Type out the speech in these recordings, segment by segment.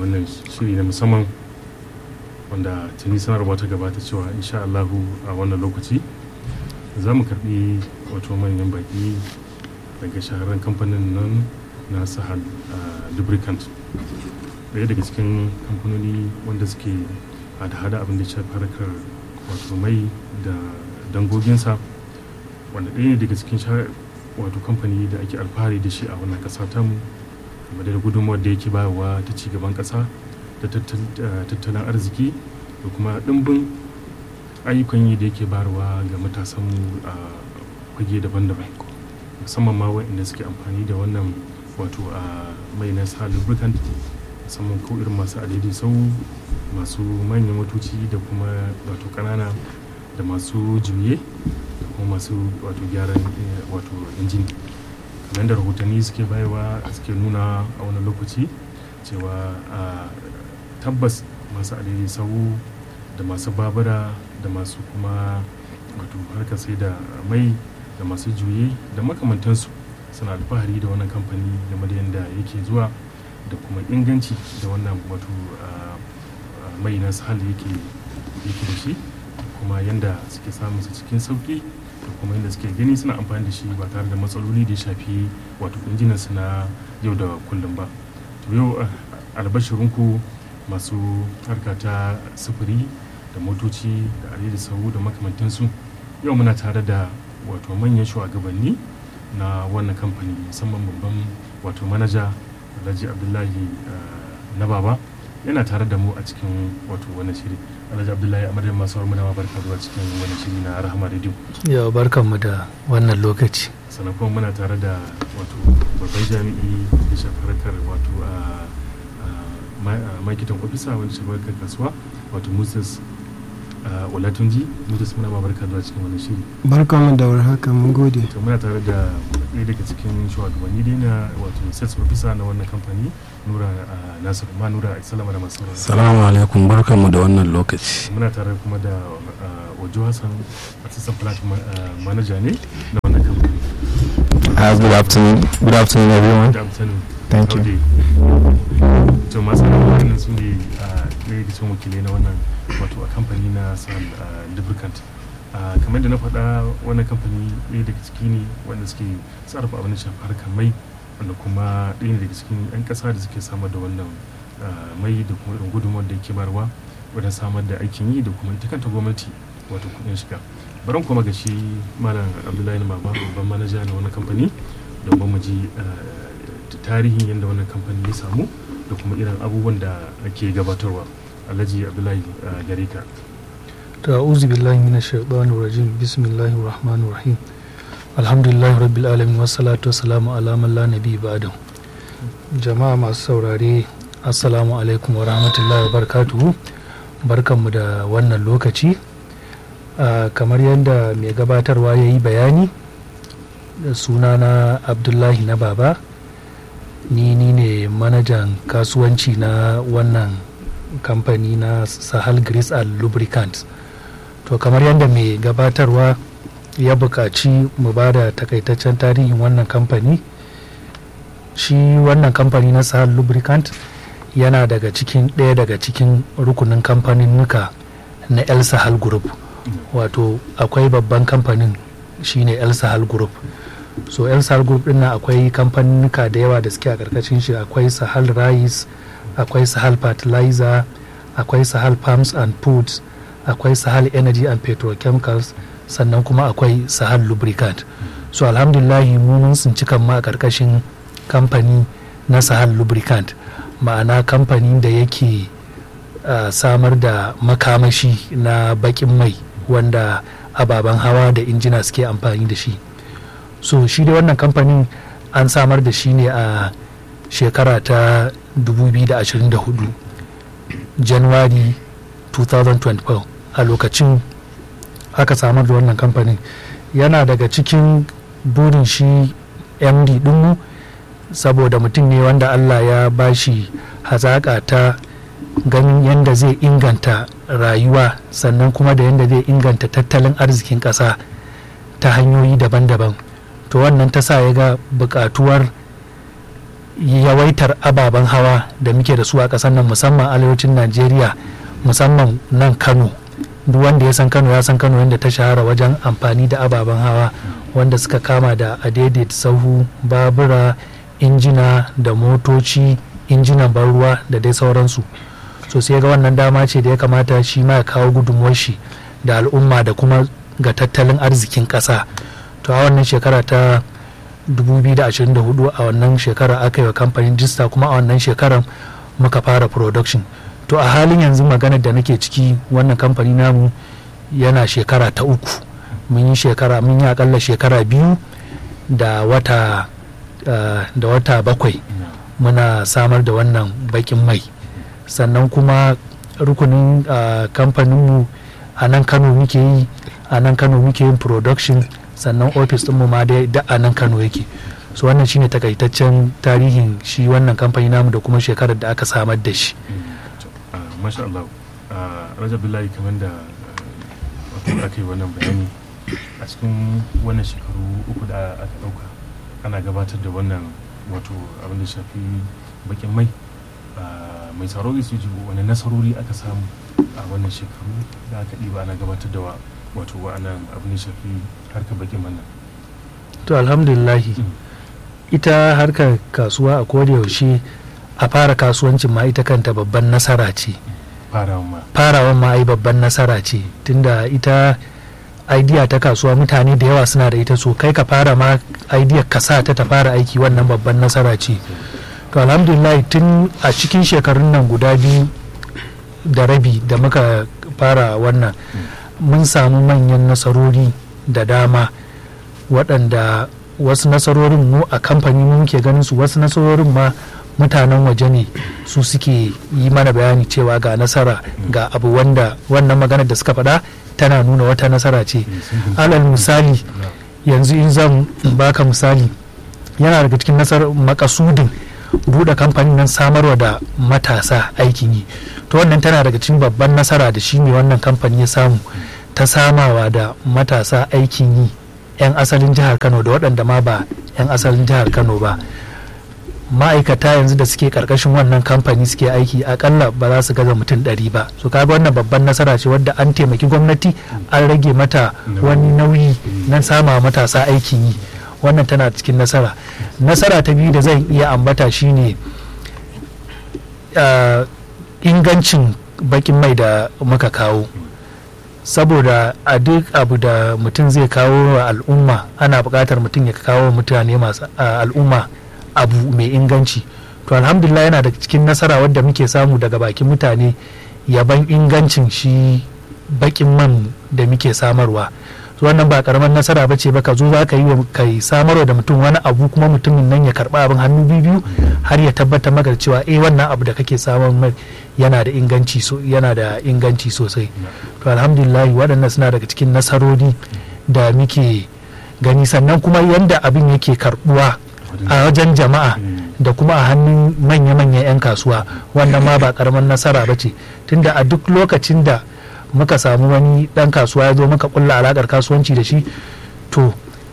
wannan shiri na musamman wanda tuni sanarwa ta gabata cewa insha Allahu a wannan lokaci za mu karbi wato manyan baki daga shahararren kamfanin nan na sahal lubricant daya daga cikin kamfanoni wanda suke hada-hada abin da shafi harkar wato mai da dangoginsa wanda ɗaya ne daga cikin wato kamfani da ake alfahari da shi a wannan ƙasa tamu kuma da gudunmawar da yake bayarwa ta ci gaban ƙasa da tattalin arziki da kuma ɗimbin ayyukan yi da yake bayarwa ga matasanmu a fage daban-daban musamman ma waɗanda suke amfani da wannan wato a mai na sa lubricant musamman ko irin masu adadi sau masu manyan motoci da kuma wato ƙanana da masu juye da kuma masu wato gyaran wato injin kamar da rahotanni suke bayarwa suke nuna a wani lokaci cewa tabbas masu adadi sau da masu babura da masu kuma wato harkar sai da mai da masu juye da makamantansu suna alfahari da wannan kamfani game da yadda yake zuwa da kuma inganci da wannan wato mai na sahal yake da shi kuma yadda suke samun su cikin sauki da kuma yadda suke gani suna amfani da shi ba tare da matsaloli da ya shafi wato injinan su na yau da kullum ba to yau albashirinku masu harka ta sufuri da motoci da da sau da makamantansu yau muna tare da wato manyan shugabanni na wannan kamfani musamman babban wato manaja alhaji abdullahi na baba yana tare da mu a cikin wato wannan shiri alhaji abdullahi amadin masu muna ma barka zuwa cikin wannan shiri na rahama radio yau barkan mu da wannan lokaci sannan kuma muna tare da wato babban jami'i da shafarkar wato a makitan ofisa wani shafarkar kasuwa wato moses walatunji moses muna ma barka zuwa cikin wannan shiri barkan mu da warhaka mun gode to muna tare da ɗaya daga cikin shugabanni dai na wato sales officer na wannan kamfani nura nasir ma nura salama da masu salamu alaikum barkan mu da wannan lokaci muna tare kuma da wajo hassan assistant plant manager ne na wannan kamfani Uh, good afternoon. Good afternoon, everyone. Good afternoon. Thank you. To masu wannan su ne ɗaya da cikin wakilai na wannan wato a kamfani na sal lubricant kamar da na faɗa wannan kamfani ɗaya daga ciki ne wanda suke sarrafa abin da shafi harkar mai wanda kuma ɗaya ne daga cikin 'yan ƙasa da suke samar da wannan mai da kuma irin gudunmawar da yake barwa wajen samar da aikin yi da kuma ita kanta gwamnati wato kuɗin shiga baran kuma ga shi malam abdullahi na baba babban manaja na wannan kamfani domin mu ji tarihin yadda wannan kamfani ya samu da kuma irin abubuwan da ake gabatarwa alhaji abdullahi gare ka ta'uzu billahi minash shaitanir rajim bismillahir rahmanir rahim alhamdulillahi rabbil alamin wassalatu wassalamu ala man la nabi ba'da jama'a masu saurare assalamu alaikum wa rahmatullahi wa barakatuhu barkanmu da wannan lokaci kamar yadda mai gabatarwa ya yi bayani sunana abdullahi na baba ni ni ne manajan kasuwanci na wannan kamfani na sahal grease and lubricants to kamar yadda mai gabatarwa ya buƙaci mu ba da takaitaccen tarihin wannan kamfani shi wannan kamfani na sahal lubricant yana daga cikin ɗaya daga cikin rukunin kamfanin nuka na el sahal group wato akwai babban kamfanin shine el sahal group so el sahal group din nan akwai kamfaninnika da yawa da suke a karkashin shi akwai sahal rice akwai sahal fertilizer akwai sahal farms and foods akwai sahal energy and petrochemicals sannan kuma akwai sahal lubricant so alhamdulillahi mu mun tsinci kan ma a karkashin kamfani na sahal lubricant ma'ana kamfani da yake uh, samar da makamashi na bakin mai wanda ababen hawa da injina suke amfani da shi so shi da wannan kamfanin an samar da shi ne a shekara ta 2024 january 2024 a lokacin aka samar da wannan kamfanin yana daga cikin burin shi md dinmu saboda mutum ne wanda allah ya bashi hazaƙa ta ganin yadda zai inganta rayuwa sannan kuma da yadda zai inganta tattalin arzikin ƙasa ta hanyoyi daban-daban to wannan ta sa ya ga buƙatuwar yawaitar ababen hawa da muke da su a ƙasar nan musamman arewacin najeriya musamman nan kano duk wanda ya san kano ya san kano yadda ta shahara wajen amfani da ababen hawa wanda suka kama da adaidaita sahu babura injina da motoci injinan ban ruwa da dai sauransu so sai ga wannan dama ce da ya kamata shi ma ya kawo gudunmuwar shi da al'umma da kuma ga tattalin arzikin ƙasa to a wannan shekara ta 2024 a wannan shekara aka yi wa kamfanin jista kuma a wannan shekarar muka fara production to a halin yanzu maganar da nake ciki wannan kamfani namu yana shekara ta uku mun yi shekara mun yi akalla shekara biyu da wata uh, da wata bakwai muna samar da wannan bakin mai sannan kuma rukunin uh, kamfaninmu a nan kano muke yi a nan kano muke yin production sannan ofis ɗinmu ma dai da a nan kano yake so wannan shine takaitaccen tarihin shi wannan kamfani namu da kuma shekarar da aka samar da shi masha Allah rajab billahi kamar da wato aka yi wannan bayani a cikin wannan shekaru uku da aka ɗauka ana gabatar da wannan wato abin da shafi bakin mai mai tsaro zai su ji wani nasarori aka samu a wannan shekaru da aka ɗiba ana gabatar da wato wa'annan abin da shafi harkar bakin man to alhamdulillahi ita harkar kasuwa a yaushe a fara kasuwancin ma ita kanta babban nasara ce farawan ma ai babban nasara ce tunda ita idea ta kasuwa mutane da yawa suna da ita so kai ka fara ma idea ka sa ta ta fara aiki wannan babban nasara ce to alhamdulillah tun a cikin shekarun nan guda biyu da rabi da muka fara wannan mun samu manyan nasarori da dama waɗanda wasu nasarorin mu a kamfani muke ganin su wasu nasarorin ma mutanen waje ne su suke yi mana bayani cewa ga nasara ga abu wanda wannan maganar da suka faɗa tana nuna wata nasara ce alal misali yanzu in zan baka misali yana daga cikin nasarar makasudin buɗe kamfanin nan samarwa da matasa aikin yi to wannan tana daga cikin babban nasara da shi ne wannan kamfani ya samu ta samawa da matasa aikin yi 'yan asalin jihar kano da waɗanda ma ba 'yan asalin jihar kano ba ma'aikata yanzu da suke karkashin wannan kamfani suke aiki akalla ba za su gaza mutum ɗari ba su kaga wannan babban nasara ce wadda an taimaki gwamnati an rage mata wani nauyi na sama matasa aikin yi wannan tana cikin nasara nasara ta biyu da zan iya ambata shine ingancin bakin mai da muka kawo saboda a duk abu da mutum zai kawo wa al'umma ana buƙatar mutum ya kawo mutane masu al'umma abu mai inganci to alhamdulillah yana da cikin nasara wadda muke samu daga bakin mutane yaban ingancin shi bakin man da muke samarwa wannan ba karamar nasara ba ce ba ka zo za ka yi wa kai samarwa da mutum wani abu kuma mutumin nan ya karba abin hannu biyu har ya tabbatar maka cewa eh wannan abu da kake samar mai yana da inganci so yana da inganci sosai to alhamdulillah waɗannan suna daga cikin nasarori da muke gani sannan kuma yanda abin yake karbuwa a wajen jama'a da kuma a hannun manya-manyan 'yan kasuwa wannan ma ba karamar nasara ba ce tunda a duk lokacin da muka samu wani dan kasuwa ya zo muka kulla alakar kasuwanci da shi to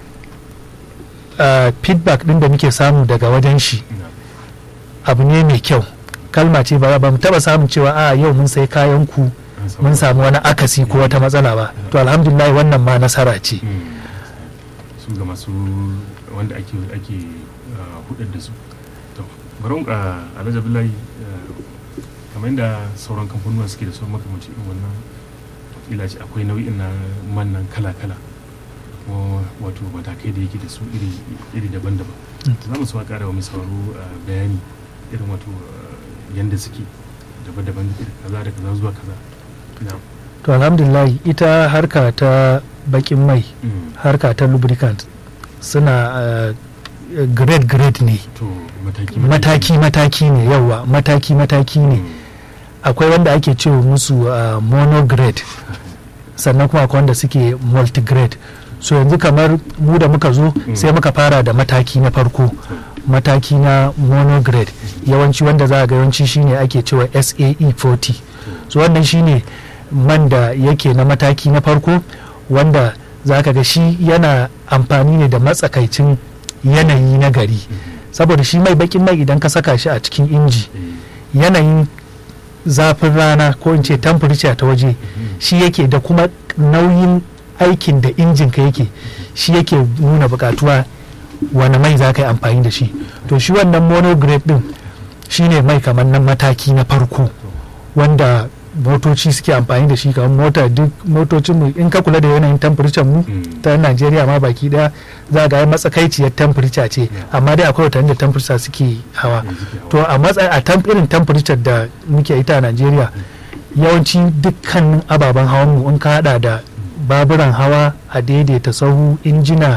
feedback din da muke samu daga wajen shi abu ne mai kyau kalma ce ba mu taba samun cewa a yau mun sai kayan ku mun samu wani akasi ko wata matsala ba to alhamdulillah wannan ma nasara ce su ga masu wanda ake ake hudar da su to bari a alhaji abdullahi kamar yadda sauran kamfanuwa suke da sauran makamanci irin wannan kila ce akwai nau'in na mannan kala-kala ko wato matakai da yake da su iri daban-daban za mu suwa kara wa mai sauraro bayani irin wato yadda suke daban-daban kaza da kaza zuwa kaza to alhamdulillah ita harka ta bakin mai harka ta lubricant suna grade grade ne mataki mataki ne yawa mataki mataki ne akwai wanda ake cewa musu monograde sannan kuma akwai wanda suke multigrade so yanzu kamar mu da muka zo sai muka fara da mataki na farko mataki na monograde yawanci wanda za a ga yawanci shine ake cewa sae 40 so wannan shine man da yake na mataki na farko wanda za ka ga shi yana amfani ne da matsakaicin yanayi na gari saboda shi mai bakin mai idan ka saka shi a cikin inji yanayin zafin rana ko in ce temperature ta waje shi yake da kuma nauyin aikin da injin ka yake shi yake nuna bukatuwa wani mai za ka yi amfani da shi to shi wannan monograde din shi ne mai kamar nan mataki na farko wanda motoci suke amfani da shi kamar mota duk motocin mu in ka kula da yanayin temperature mu ta Najeriya ma baki daya za ga matsakaiciyar temperature ce amma dai akwai watanni da temperature suke hawa to a matsayi a temp irin temperature da muke ita a Najeriya yawanci dukkanin ababen hawan mu in ka hada da baburan hawa a daidaita sahu injina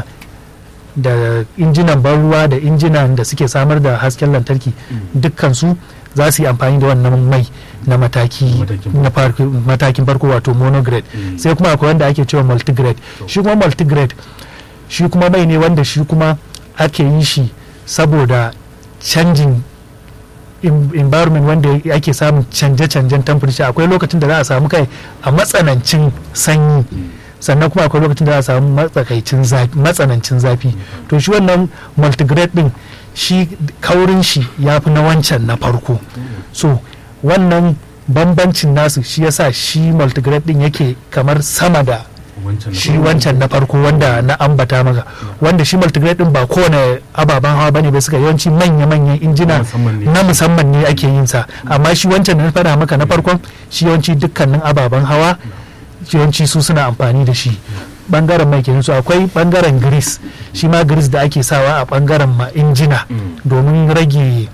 da injinan ban ruwa da injinan da suke samar da hasken lantarki dukkan su za su yi amfani da wannan mai na mataki na matakin farko wato monograde sai kuma akwai wanda ake cewa multigrade shi kuma multigrade shi kuma mai ne wanda shi kuma ake yi shi saboda canjin environment wanda ake samun canje-canjen temperature akwai lokacin da za a samu kai a matsanancin sanyi sannan kuma akwai lokacin da za a samu matsanancin zafi to shi wannan multigrade din shi kaurin shi ya fi na wancan na farko so wannan bambancin nasu shi yasa shi multigrade din yake kamar sama da shi wancan na farko wanda na ambata maka wanda shi multigrade din ba kowane ababen hawa bane ba suka yawanci manya-manyan injina na musamman ne ake yin sa amma shi wancan na fada maka na farkon shi yawanci dukkanin ababen hawa yawanci su suna amfani da shi bangaren mai kenan su akwai bangaren gris shi ma gris da ake sawa a bangaren ma injina domin rage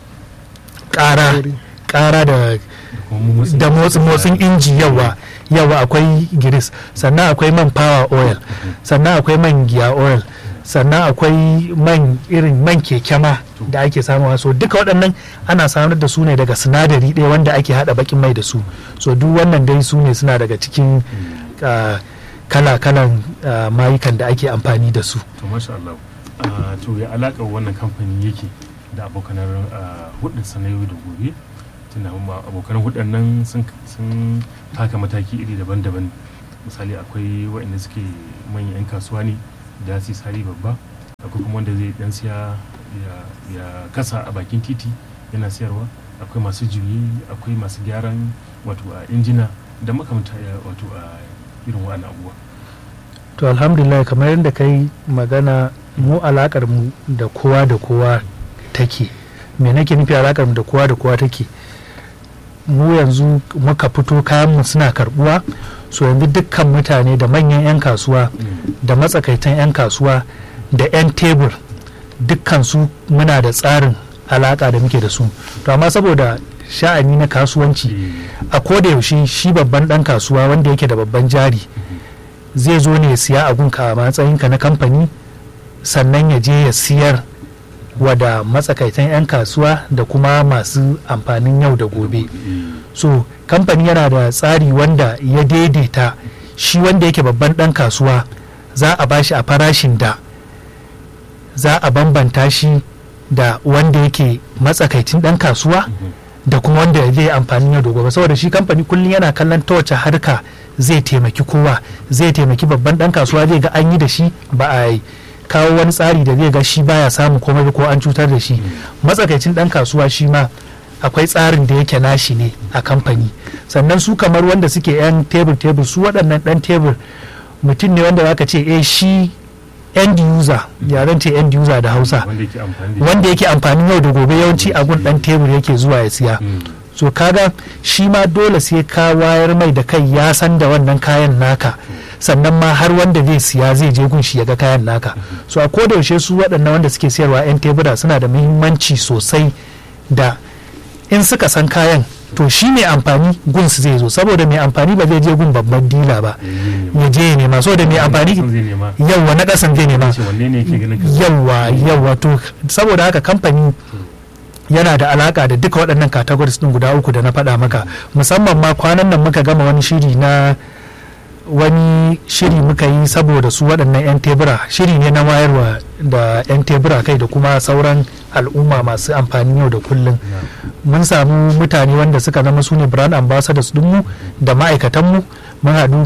kara kara da da motsin inji yawa yawa akwai giris sannan akwai man power oil sannan akwai man giya oil sannan akwai man irin man keke ma da ake samuwa so duka waɗannan ana samar da su ne daga sinadari ɗaya wanda ake haɗa bakin mai da su so duk wannan dai su ne suna daga cikin kala-kalan mayukan da ake amfani da su to masha Allah to ya alaƙar wannan kamfani yake da abokanar hudun sa na yau da gobe tunda abokan hudun nan sun taka mataki iri daban-daban misali akwai waɗanda suke manyan 'yan kasuwa ne da su sari babba akwai kuma wanda zai dan siya ya kasa a bakin titi yana siyarwa akwai masu juyi akwai masu gyaran wato a injina da makamta wato a irin wa'an abubuwa to alhamdulillah kamar yadda kai magana mu alakar mu da kowa da kowa take me nake nufi alakar mu da kowa da kowa take mu yanzu muka fito kayan mu suna karbuwa so yanzu dukkan mutane da manyan 'yan kasuwa da matsakaitan 'yan kasuwa da 'yan tebur dukkan su muna da tsarin alaka da muke da su to amma saboda sha'ani na kasuwanci a koda yaushe shi babban dan kasuwa wanda yake da babban jari zai zo ne ya siya abunka a matsayinka na kamfani sannan ya je ya siyar wada matsakaitan 'yan kasuwa da kuma masu amfanin yau da gobe so kamfani yana da tsari wanda ya daidaita shi wanda yake babban dan kasuwa za a bashi a farashin da za a bambanta shi da wanda yake matsakaicin dan kasuwa da kuma wanda zai amfani yau da gobe saboda shi kamfani kullum yana kallon ta wace harka zai taimaki kowa zai taimaki babban dan kasuwa zai ga an yi da shi ba a yi kawo wani tsari da zai ga shi baya samun komai ko an cutar da shi matsakaicin dan kasuwa shi ma akwai tsarin da yake nashi ne a kamfani sannan su kamar wanda suke yan tebur tebur su waɗannan dan tebur mutum ne wanda zaka ce eh shi end user yaren ce end user da hausa wanda yake amfani yau da gobe yawanci a gun dan tebur yake zuwa ya siya so kaga shi ma dole sai ka wayar mai da kai ya san da wannan kayan naka sannan ma har wanda zai siya zai je gun shi ya ga kayan naka so a koda yaushe su waɗannan wanda suke siyarwa 'yan tebura suna da muhimmanci sosai da in suka san kayan to shi mai amfani gun su zai zo saboda mai amfani ba zai je gun babban dila ba ya je ya nema saboda mai amfani yawwa na ƙasan zai nema yawwa yawwa to saboda haka kamfani yana da alaka da duka waɗannan categories ɗin guda uku da na faɗa maka musamman ma kwanan nan muka gama wani shiri na wani shiri muka yi saboda su waɗannan 'yan tebura shiri ne na wayarwa da 'yan tebura kai da kuma sauran al'umma masu amfani yau da kullum mun samu mutane wanda suka zama su ne brand ambassadors dinmu da ma'aikatanmu mun haɗu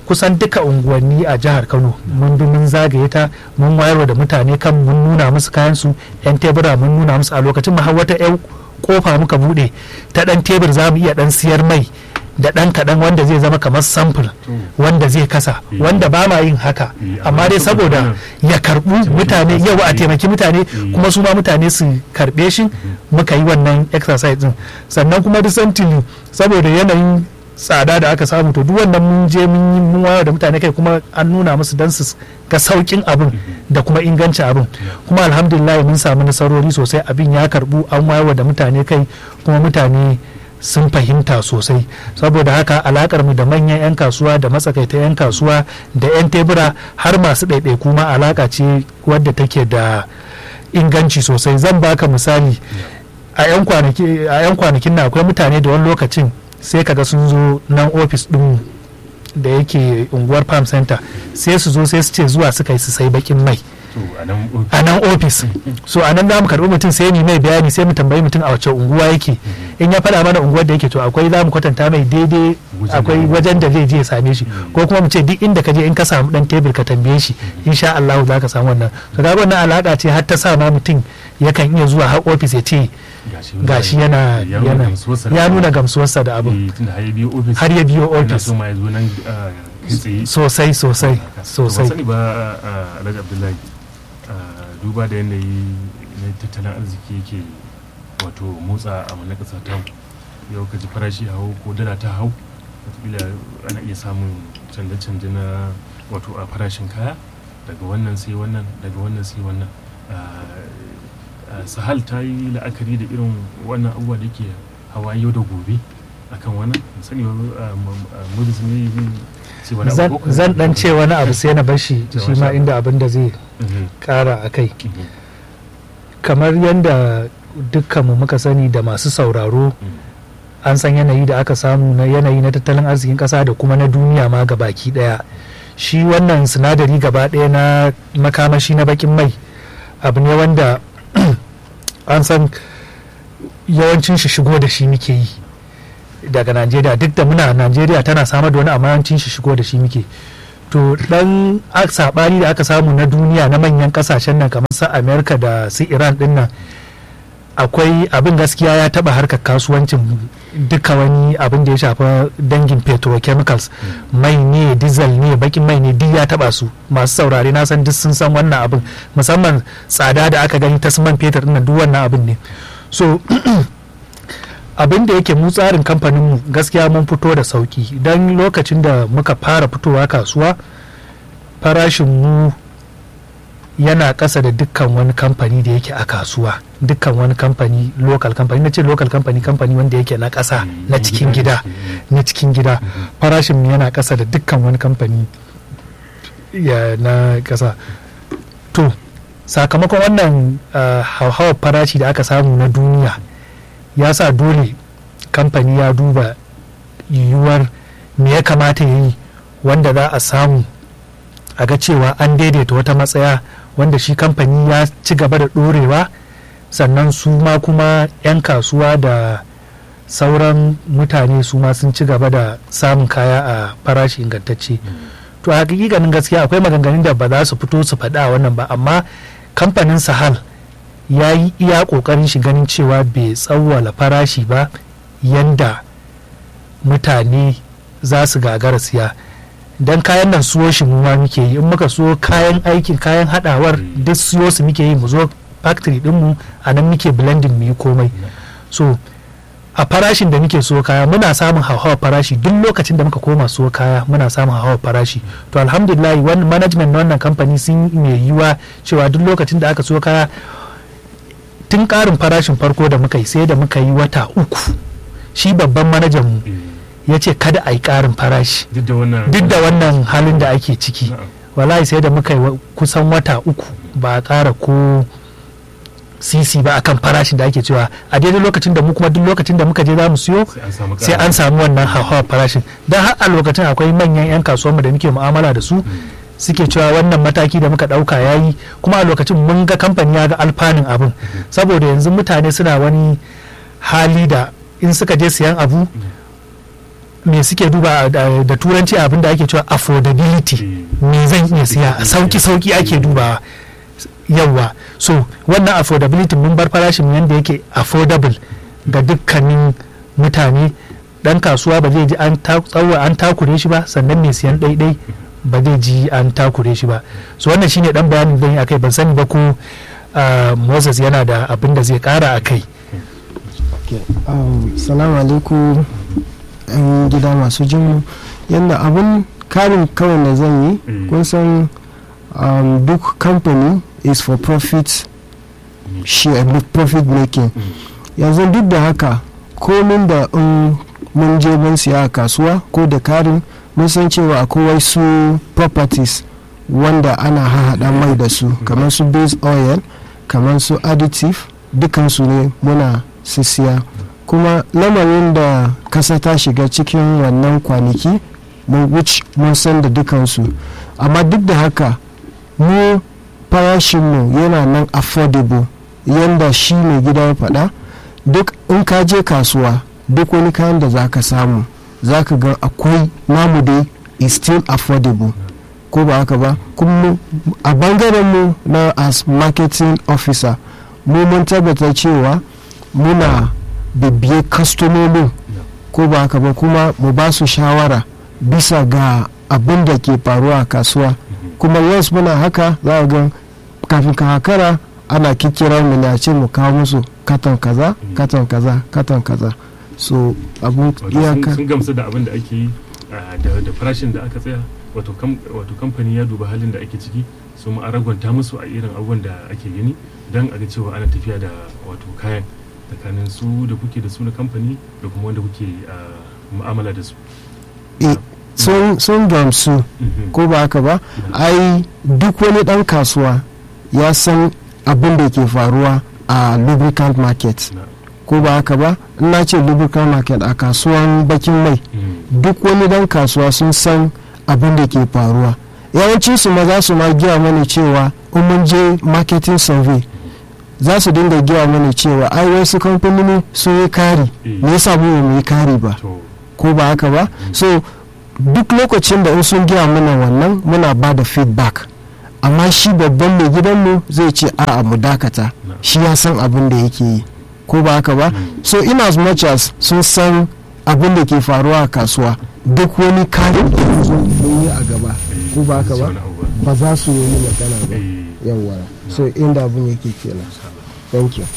kusan duka unguwanni a jihar kano mun bi mun zagaye ta mun wayarwa da mutane kan mun nuna musu kayan su yan tebura mun nuna musu a lokacin ma har wata yan kofa muka bude ta dan tebur za mu iya dan siyar mai da dan kaɗan wanda zai zama kamar sample wanda zai kasa Eh. wanda ba ma yin haka Eh, amma dai saboda saboda ya karbu Taimaki mutane masu yau a kuɗi. taimaki mutane Eh. kuma su ma mutane su karbe shi muka yi wannan exercise din sannan kuma recently saboda yanayin tsada da aka samu to duk wannan mun je mun yi mun wayar da mutane kai kuma an nuna musu dan su ga saukin abin da kuma ingancin abin kuma alhamdulillah mun samu nasarori sosai abin ya karbu an wayar da mutane kai kuma mutane sun fahimta sosai saboda haka alakar mu da manyan 'yan kasuwa da matsakaita 'yan kasuwa da 'yan tebura har masu ɗaiɗaiku ma alaka ce wadda take da inganci sosai zan baka misali a 'yan kwanaki- a 'yan kwanakin na akwai mutane da wani lokacin sai kaga sun zo nan ofis ɗin da yake unguwar farm center sai su zo sai su ce zuwa suka yi su sai bakin mai to a nan a nan ofis so a nan za mu karɓi mutum sai mu mai bayani sai mu tambayi mutum a wace unguwa yake in ya faɗa mana unguwar da yake to akwai za mu kwatanta mai daidai Wajen akwai da- wajen da zai je ya same shi ko kuma mu ce duk inda ka je in ka samu dan tebur ka tambaye shi insha Allah za ka samu wannan to ga wannan alaka ce har ta sa ma mutum yakan iya zuwa har ofis ya ce gashi yana ya nuna yana gamsuwarsa da ya abin. nuna gamsuwarsa da abin Eh, tunda har ya biyo ofis har ya biyo yana ofis so ma ya zo nan ah, kai tsaye sosai sosai To, sosai ban sani ba ah, alhaji abdullahi ah, duba da yanayi na tattalin arziki yake wato motsa a mana ƙasa ta yau ka ji farashi hau ko dala ta hau wataƙila ana iya samun canje-canje na wato a farashin kaya daga wannan sai wannan daga wannan sai wannan Ah, ah, sahal ta yi la'akari da irin wannan abubuwa da ke hawa yau da gobe akan wannan Ban sani ba mudu sun yi ce wani zan abu ko- zan dan ce wani abu sai na bar shi Da shi masha ma Allah. inda abin da zai Mhm, kara a kai mhm, kamar yadda dukkanmu muka sani da masu sauraro mhm. an san yanayi da aka samu na yanayi na tattalin arzikin kasa da kuma na duniya ma ga baki daya shi wannan sinadari gaba daya na makamashi na bakin mai abu ne wanda an san yawancin shi shigo da shi muke yi daga najeriya duk da muna najeriya tana samar da wani amma yawancin shi shigo da shi muke to dan a- sabani da aka samu na duniya na manyan kasashen nan kamar su america da su iran din nan akwai abin gaskiya ya taba harkar kasuwancin duka wani abin da ya shafa dangin petrochemicals mai ne diesel ne bakin mai ne duk ya taba su masu saurare na san duk sun san wannan abin musamman tsada da aka gani ta su man fetur din nan duk wannan abin ne so abin da yake mu tsarin kamfaninmu gaskiya mun fito da sauki don lokacin da muka fara fitowa kasuwa farashin mu yana ƙasa da dukkan wani kamfani da yake a kasuwa dukkan wani kamfani local company na ce local company kamfani wanda yake na ƙasa na cikin gida na cikin gida farashin mu yana ƙasa da dukkan wani kamfani ya na ƙasa to sakamakon wannan uh, hauhawar farashi da aka samu na duniya ya sa dole kamfani ya duba yiwuwar me ya kamata ya yi wanda za a samu a ga cewa an daidaita wata matsaya wanda shi kamfani ya ci gaba da ɗorewa sannan su ma kuma 'yan kasuwa da sauran mutane su ma sun ci gaba da samun kaya a farashi ingantacce to a hakikanin gaskiya akwai maganganun da ba za su fito su faɗa wannan ba amma kamfanin sahal ya yi iya ƙoƙarin shi ganin cewa bai tsawwala farashi ba yanda mutane za su gagara siya don kayan nan suwo shi mu ma muke yi in muka so kayan aikin kayan hadawar duk siyo su muke yi mu zo factory dinmu a nan muke blending mu yi komai so a farashin da muke so kaya muna samun hauhawar farashi duk lokacin da muka koma so kaya muna samun hauhawar farashi to alhamdulillah wani management na wannan kamfani sun yi mai yiwa cewa duk lokacin da aka so kaya tun karin farashin farko da muka yi sai da muka yi wata uku shi babban manajan mu ya ce kada a yi karin farashi duk da wannan duk da wannan halin da ake ciki Na'am. wallahi sai da muka yi wa- kusan wata uku ba a ƙara ko sisi ba akan farashin da ake cewa a daidai lokacin da mu kuma duk lokacin da muka je za mu siyo sai an samu sai an samu wannan hauhawar farashin don har a lokacin akwai manyan 'yan kasuwanmu da muke mu'amala da su suke cewa wannan mataki da muka ɗauka ya yi kuma a lokacin mun ga kamfani ya ga alfanun abin saboda yanzu mutane suna wani hali da in suka je siyan abu me suke duba da, da turanci abin da ake cewa affordability me zan iya siya sauki sauki ake dubawa yawa so wannan affordability mun bar farashin yadda yake affordable ga dukkanin mutane dan kasuwa ba zai ji an tsawo an takure shi ba sannan mai siyan ɗaiɗai ba zai ji an takure shi ba so wannan shine dan bayanin zan yi akai ban sani ba ko uh, moses yana da abin da zai kara a kai um, salamu alaikum yan gida masu jinmu yadda abin karin kawai da zan yi kun san um, duk company is for profit share profit making yanzu duk da haka komin da in mun je mun siya a kasuwa ko da karin mun san cewa akwai wasu properties wanda ana hahaɗa mai da su kamar su base oil kamar su additive dukansu ne muna sisiya kuma lamarin da kasa ta shiga cikin wannan kwanaki mun which mun san da dukansu amma duk da haka mu farashinmu yana nan affordable yanda shi mai gida ya faɗa duk in ka je kasuwa duk wani kayan da za ka samu za ka ga akwai namu dai is still affordable ko ba haka ba kuma a bangaren mu na as marketing officer mu mun tabbata cewa muna bibiye kastomomin ko ba haka ba kuma mu ba su shawara bisa ga abin da ke faruwa a kasuwa kuma yes muna haka za a ga kafin ka hakara ana kikira mu ne a ce mu kawo musu katon kaza katon kaza katon kaza so abun iyaka sun gamsu da abin da ake yi da farashin da aka tsaya wato kamfani ya duba halin da ake ciki su ma ragwanta musu a irin abubuwan da ake gani don a ga cewa ana tafiya da wato kayan tsakanin su da kuke da su na kamfani da kuma wanda kuke mu'amala da su sun gamsu ko ba haka ba ai duk wani dan kasuwa ya san abin da ke faruwa a lubricant market ko ba haka ba ina ce lubricant market a kasuwan bakin mai duk wani dan kasuwa sun san abin da ke faruwa yawancin su ma za su ma giya mana cewa in mun je marketing survey za su dinga giya mana cewa ai wasu kamfanoni sun yi kari me yasa mu yi kari ba ko ba haka ba so duk lokacin da in sun giya mana wannan muna ba da feedback amma shi babban mai gidanmu zai ce a'a mu dakata shi ya san abin da yake yi ko ba haka ba so in as much as sun san abin da ke faruwa a kasuwa duk wani kayan da yi a gaba ko ba haka ba ba za su yi magana ba yawa so inda abin yake kenan thank you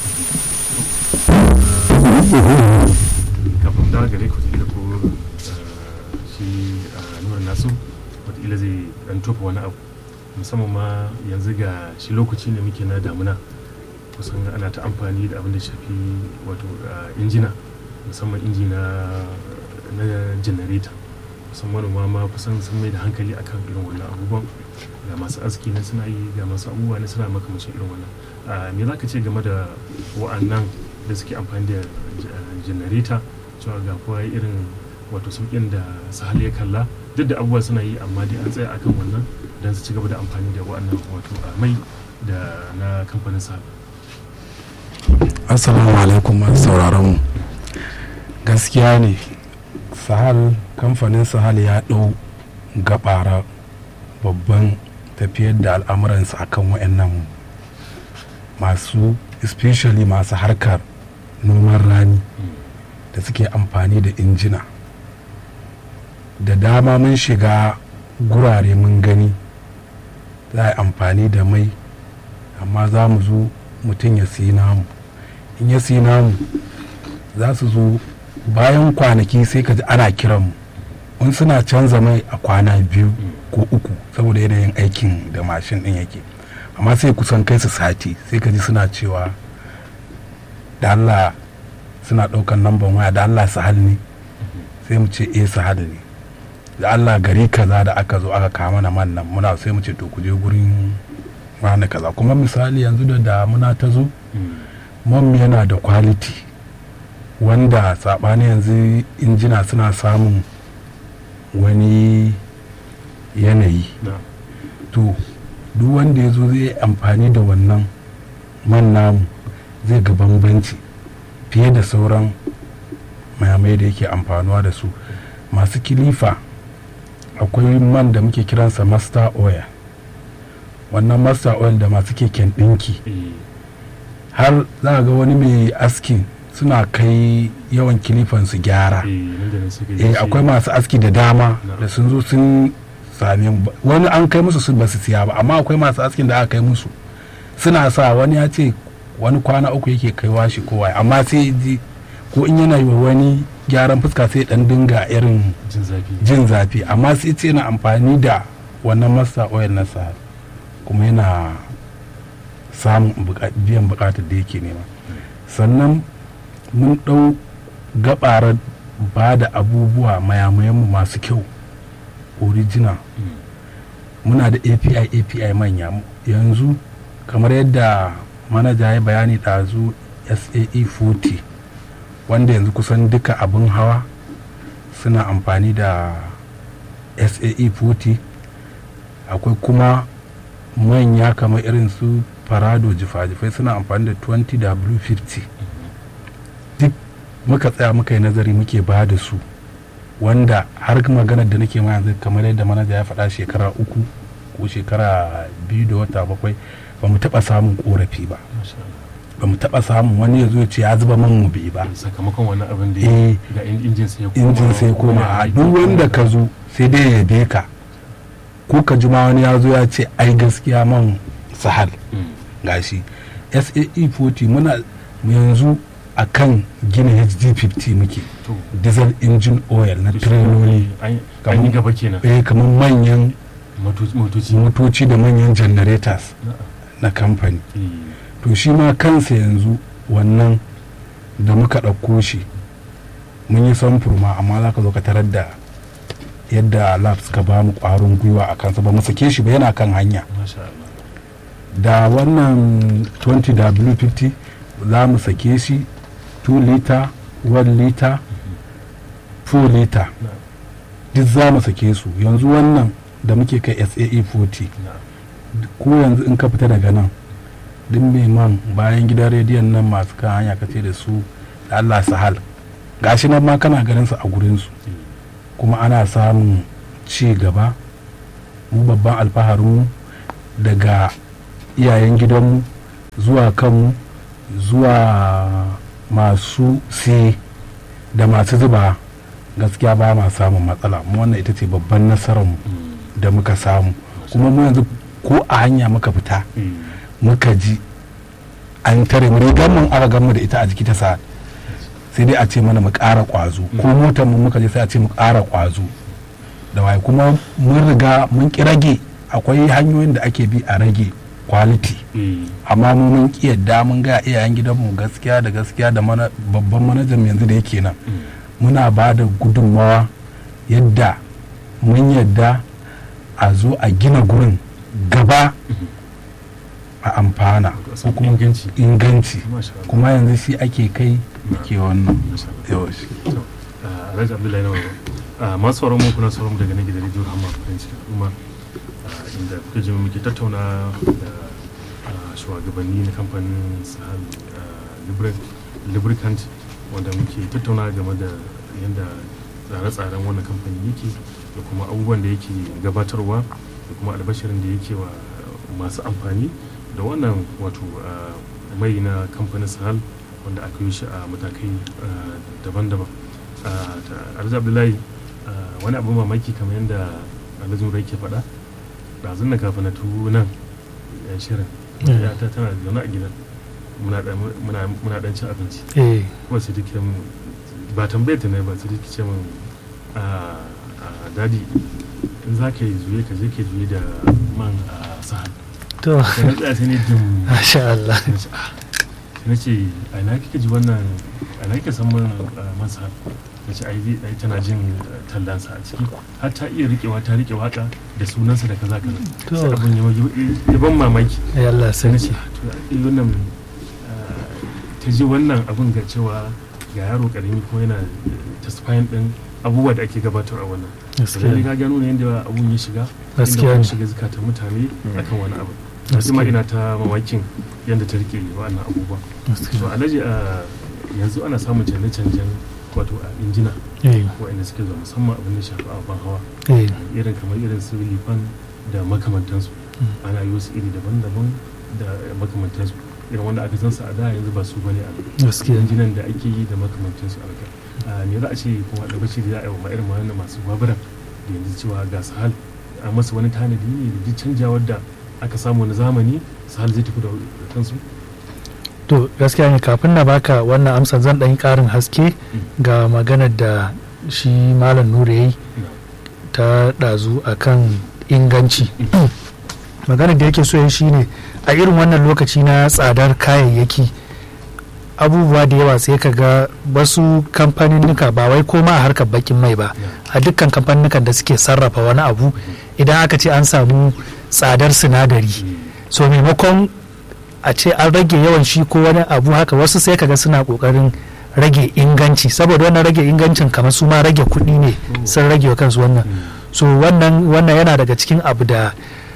kafin da gare ku da ko shi nura nasu wataƙila zai dan tofa wani abu musamman ma yanzu ga shi lokaci ne muke na damuna kusan ana ta amfani da abin da shafi wato injina musamman inji na janareta kusan manoma ma kusan sun mai da hankali akan irin wannan abubuwan ga masu aski na suna yi ga masu abubuwa ne suna makamashin irin wannan me za ka ce game da wa'annan da suke amfani da janareta cewa ga kowa irin wato sauƙin da sahal ya kalla duk da abubuwa suna yi amma dai an tsaya akan wannan don su ci gaba da amfani da wa'annan wato mai da na kamfanin sahal assalamu alaikum masu sauraron mu gaskiya ne sahal kamfanin sahal ya ɗau gabara babban tafiyar da al'amuransa akan wa'annan masu especially masu harkar noman rani da suke amfani da injina da dama mun shiga gurare mun gani za a yi amfani da mai amma za mu zo mutum ya siyi namu in ya siyi namu za su zo bayan kwanaki sai ka ji ana kiran mu in suna canza mai a kwana biyu ko uku saboda yanayin aikin da mashin din yake amma sai kusan kai su sati sai ka ji suna cewa da Allah suna ɗaukan namban waya da Allah su ne sai mu ce eh su ne da Allah gari kaza da aka zo aka kama na man nan muna sai mu ce to ku je gurin wani kaza kuma misali yanzu da damuna ta zo man yana da quality wanda saɓani yanzu injina suna samun wani yanayi to duk wanda ya zo zai amfani da wannan man namu zai ga bambanci fiye da sauran mayamai da yake amfanuwa da su masu kilifa akwai man da muke kiransa master oil wannan master oil da masu keken ɗinki eh, har za ga wani mai askin suna kai yawan kilifan su gyara eh, nan da nan sai ka ji eh shi- akwai masu aski da dama Na. da sun zo sun same mu. wani an kai musu su ba su siya ba amma akwai masu askin da aka kai musu suna sa wani ya ce wani kwana uku yake kaiwa shi kowa amma sai ji ko in yana yi wa wani gyaran fuska sai dan dinga irin jin zafi jin zafi amma sai ce yana amfani da wannan masa oil na sa kuma yana samun buka- biyan bukatar da yake nema sannan mun ɗau gabarar ba da abubuwa mayamayanmu masu kyau original Mm. muna da api api manya yanzu kamar yadda manaja ya bayani ɗazu sae 40 wanda yanzu kusan duka abin hawa suna amfani da sae 40 akwai kuma manya kamar irin su farado jifa-jifai suna amfani da 20w50 duk muka tsaya muka yi nazari muke ba da su wanda har maganar da nake ma yanzu kamar yadda manaja ya faɗa shekara uku ko shekara biyu da wata bakwai ba mu taɓa samun ƙorafi ba Masha Allah. ba mu taɓa samun wani ya zo ya ce ya zuba man mu bai ba sakamakon wannan abin da Eh. ya ga in- injin sai ya koma injin sai koma a aiki. duk wanda ka zo sai dai ya yabe ka ko ka ji ma wani ya zo ya ce ai gaskiya man sahal Mm. gashi sae 40 muna yanzu a kan gina hd50 muke to diesel engine oil na to shi tireloli an an yi Kamar- gaba kenan eh kamar manyan Moto- motoci motoci da manyan generators Na'am. na kamfani Eh, to shi ma kansa yanzu wannan da muka ɗauko shi mun yi samfur ma amma za ka zo ka tarar da yadda labs ka ba mu ƙwarin gwiwa a kansa ba mu sake shi ba yana kan hanya Masha Allah. da wannan 20w50 za mu sake shi 2 liter 1 liter 4 liter Na'am. duk za mu sake su yanzu wannan da muke kai sae 40 Na'am. ko yanzu in ka fita daga nan duk mai man bayan gidan rediyon nan masu kan hanya ka ce da su da Allah sahal gashi nan ma kana ganin su a gurin su Eh, kuma ana samun ci gaba mu babban alfaharinmu daga iyayen gidanmu zuwa kanmu zuwa masu siye da masu zuba gaskiya ba ma samun matsala mu wannan ita ce babban nasararmu mm, da muka samu kuma mu yanzu ko a hanya muka fita eh, muka ji an tare mu rigar mun aka gan mu da ita a jiki ta sa sai dai a ce mana mu ƙara ƙwazo ko motar mu muka je sai a ce mu ƙara ƙwazo da waye kuma mun riga mun ki rage akwai hanyoyin da ake bi a rage quality eh, amma mu mun ki yadda mun ga iyayen gidanmu gaskiya da gaskiya da mana babban manajan mu yanzu da yake nan mm, muna ba da gudunmawa yadda mun yadda a zo a gina gurin gaba a amfana a ko samu kuma inganci. inganci Masha Allah. kuma yanzu shi ake kai ke wannan Masha Allah. yawa shi To, ah, Alhaji Abdullahi na Baba. Ah, masu sauran mu kuna sauran mu daga nan gidan rediyo Rahama farin cikin al'umma ah, inda kuka ji muke tattauna da ah, shugabanni na kamfanin Sahal ah, Lubri- Lubricant wanda muke tattauna game da yadda tsare-tsaren wannan kamfani yake da kuma abubuwan da yake gabatarwa da kuma albashirin da yake wa masu amfani da wannan wato ah, mai na kamfanin Sahal wanda aka yi shi a matakai ah, daban-daban Ah, ta- alhaji abdullahi ah, wani abu mamaki kamar yadda alhaji murai ke faɗa ɗazun na kafin na tuwo nan yan shirin Mm. ya ta tana zaune a gidan muna ɗan- muna- muna ɗan cin abinci eh kuma sai take mun ba tambayar ta ne ba sai take ce min ah, ah, dadi in za ka yi zuye ka je ka juye da man a sahal to sai na tsaya sai ne dim masha Allah sai na ce ah sai na ce a ina kika ji wannan a ina kika san man ah, man sahal na ce ai zai- ai tana jin ah, tallansa a ciki har ta iya riƙewa ta riƙe waka da sunansa da kaza kaza To. sai abin ya ya- ya ban mamaki ya Allah sai na sarki ce to ai wannan ah, ta ji wannan abin ga cewa ga yaro karami ko yana testifying din abubuwa da ake gabatar a wannan gaskiya sai ne. ka gano ne yadda abun ya shiga Gaskiya inda kuma ne. shiga zukatan mutane akan wani abu Gaskiya. sai ma ina ta mamakin yadda ta rike wa'annan abubuwa gaskiya so alhaji a yanzu ana samun canje-canjen wato a injina eh, waɗanda suke zuwa musamman abin da shafi ababen hawa eh, irin kamar irin su lifan da makamantansu Mm. ana yi wasu iri daban-daban da makamantansu irin wanda aka san su a da yanzu ba su bane a gaskiya injinan da ake yi da makamantansu a raka me za a ce kuma da bashi da za a yi wa irin wannan masu baburan da yanzu cewa ga sahal a masa wani tanadi ne da duk canjawar da aka samu na zamani sahal zai tafi da kansu to gaskiya ne kafin na baka wannan amsa zan ɗan yi ƙarin haske ga maganar da shi malam nura ya yi ta ɗazu a kan inganci maganar da yake so ya shine a irin wannan lokaci na tsadar kayayyaki abubuwa da yawa sai ka ga wasu kamfaninnika ba wai koma a harkar bakin mai ba a dukkan kamfaninnikan da suke sarrafa wani abu idan aka ce an samu tsadar sinadari so maimakon a ce an rage yawan shi ko wani abu haka wasu sai kaga suna kokarin rage inganci saboda wannan rage ingancin kamar su ma rage kuɗi ne sun rage wa kansu wannan so wannan wannan yana daga cikin abu da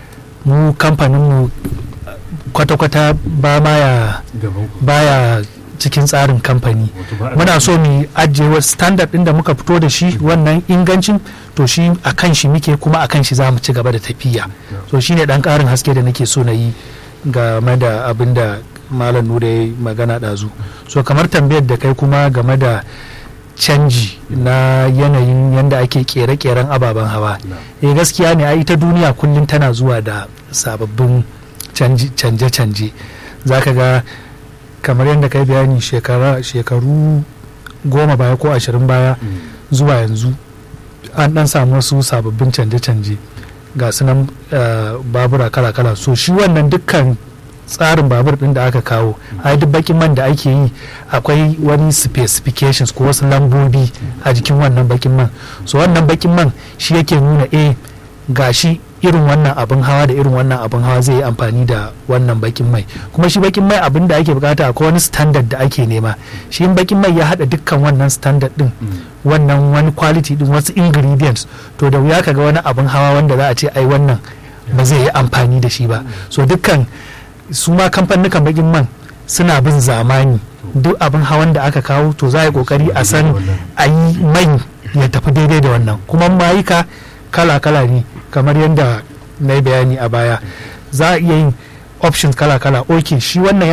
mu kamfanin mu kwata-kwata ba ma ya gaban ku baya cikin tsarin kamfani wato ba a muna so mu ajiye wa standard din da muka fito da shi wannan ingancin to shi a kan shi muke kuma a kan shi za mu ci gaba da tafiya so shine dan karin haske da nake so na yi game da abin da malam nura ya yi magana ɗazu so kamar tambayar da kai kuma game da canji na yanayin yadda ake kere-keren ababen hawa eh gaskiya ne a ita duniya kullum tana zuwa da sababbin canji- canje-canje za ka ga kamar yadda kai bayani shekara shekaru goma baya ko ashirin baya zuwa yanzu an dan samu wasu sababbin canje-canje ga sunan eh, babura kala-kala so shi wannan dukkan tsarin babur din da aka kawo a duk bakin man da ake yi akwai wani specifications ko wasu lambobi a jikin wannan bakin man so wannan bakin man shi yake nuna eh gashi irin wannan abin hawa da irin wannan abin hawa zai yi amfani da wannan bakin mai kuma shi bakin mai abin da ake bukata akwai wani standard da ake nema shi in bakin mai ya hada dukkan wannan standard din wannan wani quality din wasu ingredients to da wuya kaga wani abin hawa wanda za a ce ai wannan ba zai yi amfani da shi ba so dukkan su ma kamfanin bakin man suna bin zamani duk abin hawan da aka kawo to za a yi kokari a san a yi mai ya tafi daidai da wannan kuma mayuka kala-kala ne kamar yadda na yi bayani a baya za a iya yin options kala-kala ok shi wannan